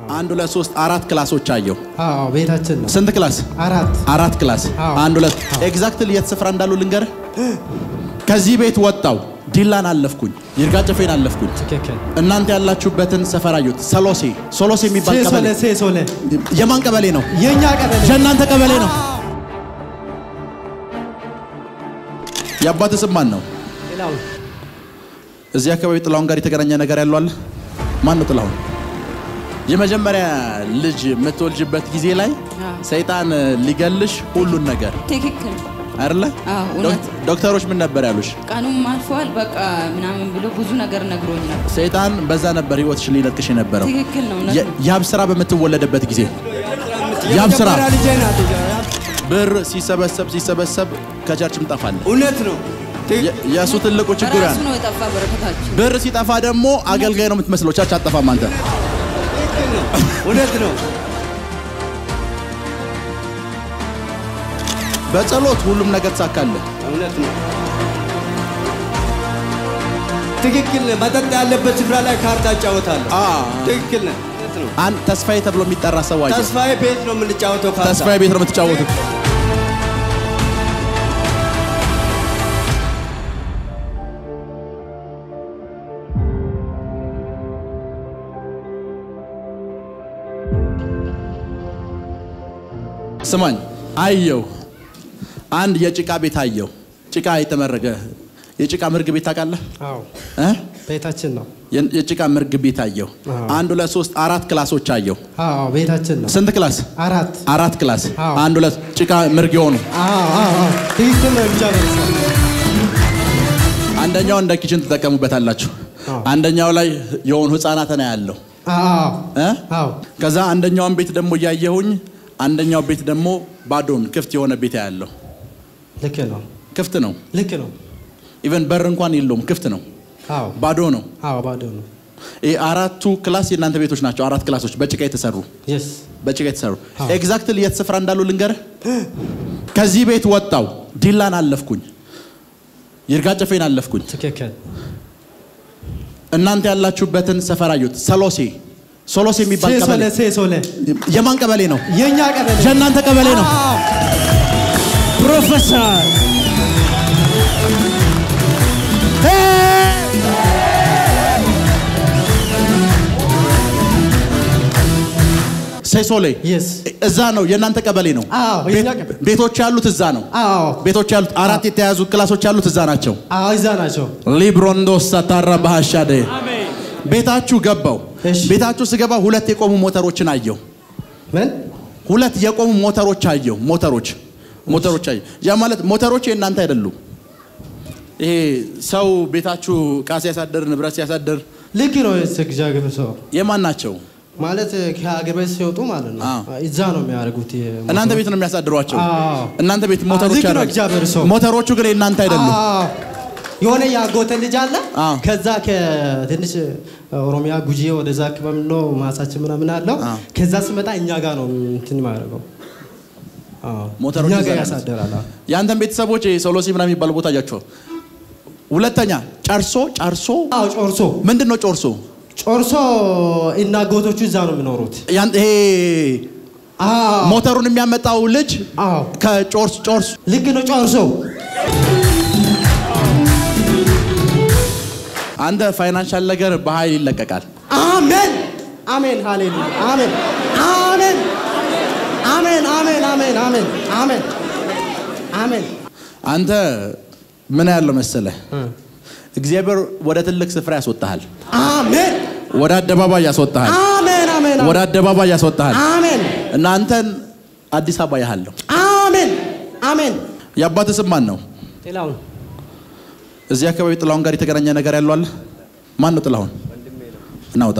አንድ ሁለት ሶስት አራት ክላሶች አየሁ። አዎ ቤታችን ነው። ስንት ክላስ? አራት አራት ክላስ። አዎ። አንድ ሁለት ኤግዛክትሊ የት ስፍራ እንዳሉ ልንገርህ። ከዚህ ቤት ወጣው ዲላን አለፍኩኝ፣ ይርጋ ጨፌን አለፍኩኝ። ትክክል። እናንተ ያላችሁበትን ሰፈር አየሁት። ሰሎሴ ሶሎሴ የሚባል ሴሶለ ቀበሌ ሴሶለ የማን ቀበሌ ነው? የኛ ቀበሌ የእናንተ ቀበሌ ነው። የአባትህ ስም ማን ነው? ሌላውን እዚህ አካባቢ ጥላሁን ጋር የተገናኘ ነገር ያለው አለ? ማን ነው ጥላሁን? የመጀመሪያ ልጅ የምትወልጅበት ጊዜ ላይ ሰይጣን ሊገልሽ ሁሉን ነገር ትክክል አይደለ? አዎ፣ እውነት። ዶክ- ዶክተሮች ምን ነበር ያሉሽ? ቀኑም አልፏል በቃ ምናምን ብሎ ብዙ ነገር ነግሮኝ ነበር። ሰይጣን በዛ ነበር ህይወትሽ ሊነጥቅሽ የነበረው። ትክክል ነው እውነት የ- ያብ ስራ በምትወለድበት ጊዜ ያብ ስራ የመጀመሪያ ልጄ ናት። ብር ሲሰበሰብ ሲሰበሰብ ከቸርችም ጠፋለ። እውነት ነው። የ- የእሱ ትልቁ ችግር ያ በራሱ ነው የጠፋ በረከታችን። ብር ሲጠፋ ደግሞ አገልጋይ ነው የምትመስለው። ቸርች አጠፋም አንተ። እውነት ነው። በጸሎት ሁሉም ነገር ተሳካለ። እውነት ነው። ትክክል ነህ። መጠጥ ያለበት ስፍራ ላይ ካርታ እጫወታለሁ። ትክክል ነህ። እውነት ነው። አንድ ተስፋዬ ተብሎ የሚጠራ ሰው አየሁ። ተስፋዬ ቤት ነው የምንጫወተው ካርታ። ተስፋዬ ቤት ነው የምትጫወቱት። ስማኝ፣ አየው አንድ የጭቃ ቤት አየው። ጭቃ የተመረገ የጭቃ ምርግ ቤት ታውቃለህ አዎ እ? ቤታችን ነው። የ- የጭቃ ምርግ ቤት አየው። አዎ። አንድ ሁለት ሶስት አራት ክላሶች አየው። አዎ ቤታችን ነው። ስንት ክላስ? አራት አራት ክላስ። አዎ። አንድ ሁለት ጭቃ ምርግ የሆኑ አዎ አዎ አዎ ትክክል ነው። ብቻ ነው አንደኛው እንደ ኪችን ትጠቀሙበታላችሁ። አዎ። አንደኛው ላይ የሆኑ ህፃናት ነው ያለው አዎ እ? አዎ ከዛ አንደኛውን ቤት ደግሞ እያየሁኝ አንደኛው ቤት ደግሞ ባዶን ክፍት የሆነ ቤት ያለው ልክ ነው። ክፍት ነው። ልክ ነው። ኢቨን በር እንኳን የለውም፣ ክፍት ነው፣ አዎ ባዶ ነው። አዎ ባዶ ነው። ይሄ አራቱ ክላስ የእናንተ ቤቶች ናቸው። አራት ክላሶች በጭቃ የተሰሩ የስ በጭቃ የተሰሩ አዎ። ኤግዛክትሊ የት ስፍራ እንዳሉ ልንገርህ። ከዚህ ቤት ወጣው ዲላን አለፍኩኝ፣ ይርጋ ጨፌን አለፍኩኝ። ትክክል። እናንተ ያላችሁበትን ሰፈር አየሁት። ሰሎሴ ሶሎሴ የሚባል ሴሶለ ቀበሌ ሴሶለ የማን ቀበሌ ነው? የኛ ቀበሌ የእናንተ ቀበሌ ነው። አዎ ፕሮፌሰር ሴሶሌ የስ እዛ ነው የእናንተ ቀበሌ ነው። አዎ የኛ ቤት- ቀበሌ ቤቶች ያሉት እዛ ነው። አዎ ቤቶች ያሉት አራት የተያዙ ክላሶች ያሉት እዛ ናቸው። አዎ እዛ ናቸው። ሊብሮንዶስ ሳታራ ባህሻደ ቤታችሁ ገባው። እሺ። ቤታችሁ ስገባ ሁለት የቆሙ ሞተሮችን አየው። ምን ሁለት የቆሙ ሞተሮች አየው። ሞተሮች ሞተሮች አየው። ያ ማለት ሞተሮች የእናንተ አይደሉም። ይሄ ሰው ቤታችሁ ዕቃ ሲያሳድር ንብረት ሲያሳድር ልክ ነው። እግዚአብሔር ሰው የማን ናቸው? ማለት ከሀገር ቤት ሲወጡ ማለት ነው አዎ። እዛ ነው የሚያደርጉት። እናንተ ቤት ነው የሚያሳድሯቸው። አዎ። እናንተ ቤት ሞተሮች ልክ ነው ያደርጉ- እግዚአብሔር ሰው። ሞተሮቹ ግን የእናንተ አይደሉም። አዎ። የሆነ ያጎተ ልጅ አለ። አዎ። ከዛ ከትንሽ ኦሮሚያ ጉጂ ወደዛ አካባቢ ነው ማሳችን ምናምን አለው። አዎ። ከዛ ስመጣ እኛ ጋር ነው እንትን ማድረገው ሞተሮች እኛ እዛ ጋር ነው ያሳደራል። አዎ። የአንተን ቤተሰቦች ሶሎሲ ምናምን የሚባል ቦታ አያቸው። ሁለተኛ ጨርሶ ጨርሶ አዎ ጮርሶ ምንድን ነው ጮርሶ? ጮርሶ እና ጎቶቹ እዛ ነው የሚኖሩት። ያን- ይሄ አዎ ሞተሩን የሚያመጣው ልጅ አዎ ከጮርስ ጮርስ ልክ ነው ጮርሶ አንተ ፋይናንሻል ነገር በኃይል ይለቀቃል። አሜን አሜን ሃሌሉያ አሜን አሜን አሜን አሜን አሜን አሜን አሜን አሜን አንተ ምን ያለው መሰለህ፣ እግዚአብሔር ወደ ትልቅ ስፍራ ያስወጣሃል፣ አሜን ወደ አደባባይ ያስወጣሃል፣ አሜን አሜን ወደ አደባባይ ያስወጣሃል አሜን እና አንተን አዲስ አበባ ያሃለሁ። አሜን አሜን የአባትህ ስም ማን ነው? ሌላውን እዚህ አካባቢ ጥላሁን ጋር የተገናኘ ነገር ያለው አለ? ማን ነው ጥላሁን? እናውጣ።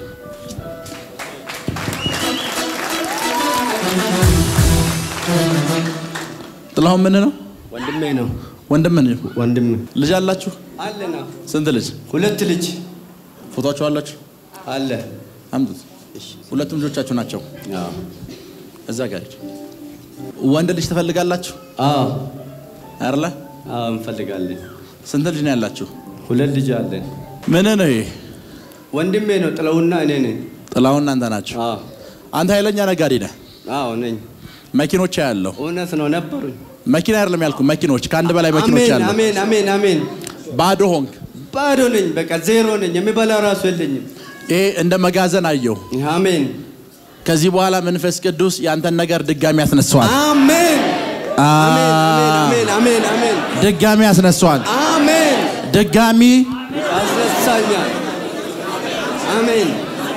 ጥላሁን ምን ነው? ወንድሜ ነው። ወንድም ነው። ወንድም ልጅ አላችሁ? አለና ስንት ልጅ? ሁለት ልጅ ፎቶቸው አላችሁ? አለ። አምጡት። ሁለቱም ልጆቻችሁ ናቸው። አዎ እዛ ጋር ሂድ። ወንድ ልጅ ትፈልጋላችሁ አዎ አይደለ? አዎ እንፈልጋለን። ስንት ልጅ ነው ያላችሁ? ሁለት ልጅ አለን። ምን ነው ይሄ? ወንድሜ ነው ጥለውና እኔ ነኝ። ጥላሁን እናንተ ናቸው። አዎ አንተ ኃይለኛ ነጋዴ ነህ። አዎ ነኝ። መኪኖች ያለው እውነት ነው ነበሩኝ። መኪና አይደለም ያልኩ መኪኖች፣ ከአንድ በላይ መኪኖች አሜን አሉ። አሜን አሜን አሜን። ባዶ ሆንክ። ባዶ ነኝ፣ በቃ ዜሮ ነኝ። የሚበላ ራሱ የለኝም። ይሄ እንደ መጋዘን አየሁ። አሜን ከዚህ በኋላ መንፈስ ቅዱስ ያንተን ነገር ድጋሚ ያስነሳዋል። አሜን አ- አሜን አሜን አሜን አሜን ድጋሚ ያስነሳዋል። አሜን። ድጋሚ ያስነሳኛል። አሜን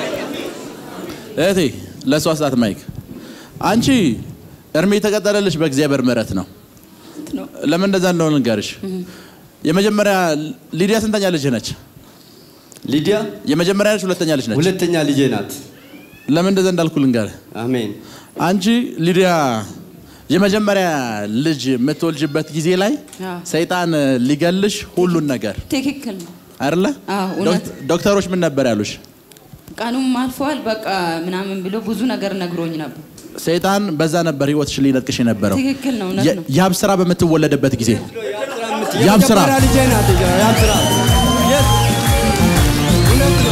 እህቴ ለእሷ ስጣት ማይክ። አንቺ እድሜ የተቀጠለልሽ በእግዚአብሔር ምሕረት ነው። ነው። ለምን እንደዛ እንደሆነ ልንገርሽ። የመጀመሪያ ሊዲያ ስንተኛ ልጅ ነች? ሊዲያ የመጀመሪያ ልጅ ሁለተኛ ልጅ ነች። ሁለተኛ ልጄ ናት። ለምን እንደዛ እንዳልኩ ልንገርህ። አሜን አንቺ ሊዲያ የመጀመሪያ ልጅ የምትወልጅበት ጊዜ ላይ አዎ። ሰይጣን ሊገልሽ ሁሉን ነገር ትክክል ነው። አይደለ? አዎ፣ እውነት። ዶክ- ዶክተሮች ምን ነበር ያሉሽ? ቀኑም አልፈዋል በቃ ምናምን ብሎ ብዙ ነገር ነግሮኝ ነበር። ሰይጣን በዛ ነበር ህይወትሽ ሊነጥቅሽ የነበረው። ትክክል ነው፣ እውነት ነው። ያብ ስራ በምትወለድበት ጊዜ ያብ ስራ የመጀመሪያ ልጄ ናት። ያብ ስራ Yes. እውነት ነው።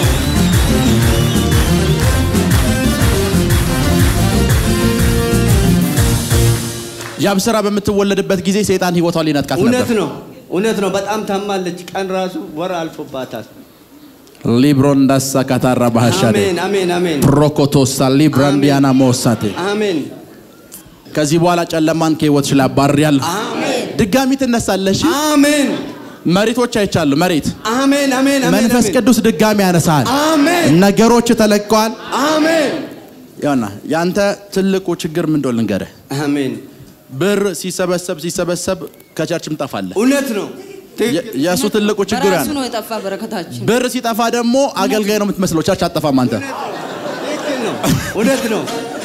ያብ ስራ በምትወለድበት ጊዜ ሰይጣን ህይወቷን ሊነጥቃት እውነት ነበር። ነው። እውነት ነው። በጣም ታማለች። ቀን ራሱ ወር አልፎባታል። ሊብሮን ዳሳ ካታራ ባህሻደ አሜን አሜን አሜን ፕሮኮቶሳ ሊብራንዲያና ሞሳቴ አሜን ከዚህ በኋላ ጨለማን ከህይወትሽ ላይ አባርያለሁ። አሜን ድጋሚ ትነሳለሽ። አሜን መሬቶች አይቻሉ መሬት አሜን አሜን አሜን መንፈስ አሜን። ቅዱስ ድጋሚ ያነሳል። አሜን ነገሮች ተለቀዋል። አሜን ያውና ያንተ ትልቁ ችግር ምን እንደሆነ ልንገርህ። አሜን ብር ሲሰበሰብ ሲሰበሰብ ከቸርችም ጠፋለህ። እውነት ነው። ትክክል። የእሱ ትልቁ ችግር ያ በራሱ ነው። ነው የጠፋ በረከታችን። ብር ሲጠፋ ደግሞ አገልጋይ ነው የምትመስለው። ቸርች አጠፋም አንተ። ትክክል ነው። እውነት ነው።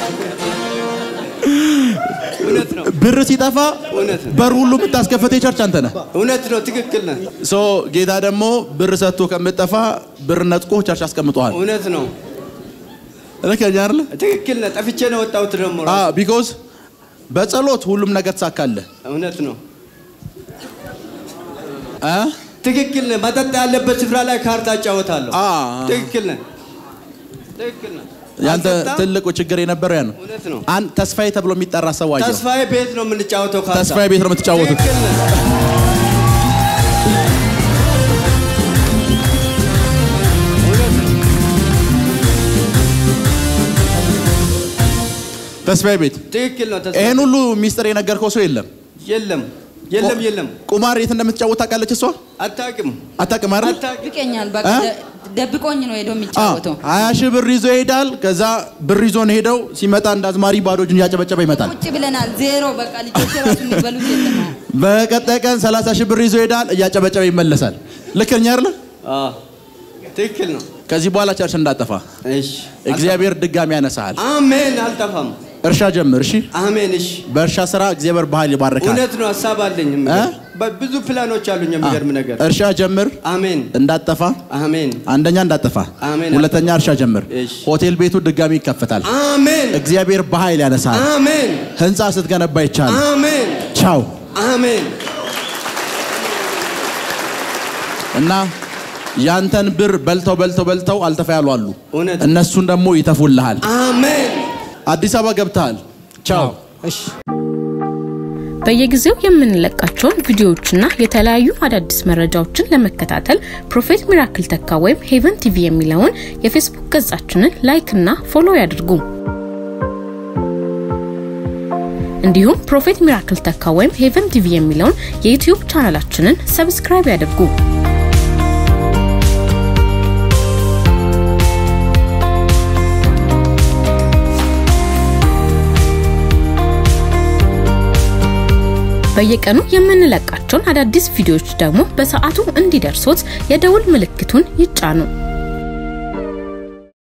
እውነት ነው። ብር ሲጠፋ እውነት ነው። በር ሁሉ የምታስከፈት የቸርች አንተ ነህ። እውነት ነው። ትክክል ነህ። ሶ ጌታ ደግሞ ብር ሰጥቶ ከምጠፋ ብር ነጥቆ ቸርች አስቀምጠዋል። እውነት ነው። ልክ ነኝ አይደለ? ትክክል ነህ። ጠፍቼ ነው ወጣሁት ደግሞ ራሱ። ቢኮዝ በጸሎት ሁሉም ነገር ተሳካለህ። እውነት ነው። አ? ትክክል ነህ። መጠጥ ያለበት ስፍራ ላይ ካርታ እጫወታለሁ። አ። ትክክል ነህ። ትክክል ነህ። ያንተ አልጠጣም። ትልቁ ችግር የነበረው ያ ነው። እውነት ነው። አንድ ተስፋዬ ተብሎ የሚጠራ ሰው አየሁ። ተስፋዬ ቤት ነው የምንጫወተው ካርታ። ተስፋዬ ቤት ነው የምትጫወቱት። ትክክል ነህ። እውነት ነው። ተስፋዬ ቤት ትክክል ነው። ተስፋ ይሄን ሁሉ ሚስጥር የነገርከው ሰው የለም። የለም የለም የለም። ቁማር የት እንደምትጫወት ታውቃለች እሷ? አታውቅም አታውቅም አይደል? አታውቅም። ይቀኛል በቃ እ? ደ- ደብቆኝ ነው ሄዶ አዎ። የሚጫወተው። ሀያ ሺህ ብር ይዞ ይሄዳል። ከዛ ብር ይዞ ነው ሄደው ሲመጣ እንደ አዝማሪ ባዶ እጁን እያጨበጨበ ይመጣል። ቁጭ ብለናል ዜሮ በቃ ልጆች ራሱ የሚበሉት የለም። አሁን። በቀጣይ ቀን 30 ሺህ ብር ይዞ ይሄዳል፣ እያጨበጨበ ይመለሳል። ልክ ነኝ አይደል? አዎ፣ ትክክል ነው። ከዚህ በኋላ ቸርች እንዳጠፋ እሺ እግዚአብሔር ድጋሚ ያነሳሃል። አሜን። አልጠፋም። እርሻ ጀምር። እሺ፣ አሜን። እሺ በእርሻ ስራ እግዚአብሔር ባህል ይባርካል። እውነት ነው። ሀሳብ አለኝ። የሚገርም። በ- ብዙ ፕላኖች አሉኝ። የሚገርም ነገር። እርሻ ጀምር፣ አሜን እንዳጠፋ አሜን አንደኛ እንዳጠፋ፣ አሜን። ሁለተኛ እርሻ ጀምር። እሺ። ሆቴል ቤቱ ድጋሚ ይከፈታል። አሜን እግዚአብሔር በኃይል ያነሳል። አሜን ህንፃ ስትገነባ ይቻል። አሜን ቻው አሜን እና ያንተን ብር በልተው በልተው በልተው አልተፋ ያሉ አሉ። እውነት። እነሱን ደግሞ ይተፉልሃል። አሜን አዲስ አበባ ገብተሃል። ቻው እሺ በየጊዜው የምንለቃቸውን ቪዲዮዎችና የተለያዩ አዳዲስ መረጃዎችን ለመከታተል ፕሮፌት ሚራክል ተካ ወይም ሄቨን ቲቪ የሚለውን የፌስቡክ ገጻችንን ላይክ እና ፎሎ ያድርጉ። እንዲሁም ፕሮፌት ሚራክል ተካ ወይም ሄቨን ቲቪ የሚለውን የዩትዩብ ቻናላችንን ሰብስክራይብ ያድርጉ። በየቀኑ የምንለቃቸውን አዳዲስ ቪዲዮዎች ደግሞ በሰዓቱ እንዲደርሶት የደውል ምልክቱን ይጫኑ።